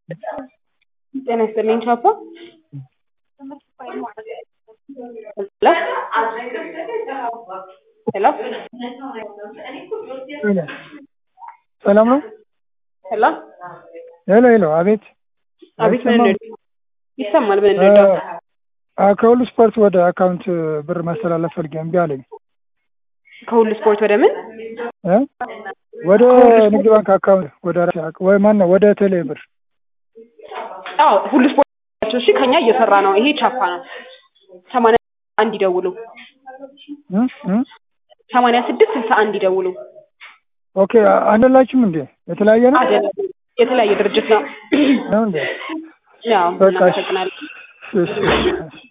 ጤና ይስጥልኝ ቻፓ ሄሎ ሄሎ ሰላም ነው? ሄሎ ሄሎ ሄሎ፣ አቤት አቤት ምን አይሰማም? እንደ ይሰማል ምን እንደ አ- ከሁሉ ስፖርት ወደ አካውንት ብር ማስተላለፍ ፈልጌ እምቢ አለኝ ከሁሉ ስፖርት ወደ ምን እ ወደ ንግድ ባንክ አካውንት ወደ ራሴ አክ- ወይ ማን ነው ወደ ቴሌ ብር አዎ ሁሉ ስፖርት ናቸው እሺ ከኛ እየሰራ ነው ይሄ ቻፓ ነው ሰማንያ አንድ ይደውሉ እ እ ሰማንያ ስድስት ስልሳ አንድ ይደውሉ ኦኬ አንላችሁም እንዴ የተለያየ ነው አይደለም የተለያየ ድርጅት ነው ነው እንዴ ያው በቃ እሺ። እናመሰግናለን እሺ እሺ እሺ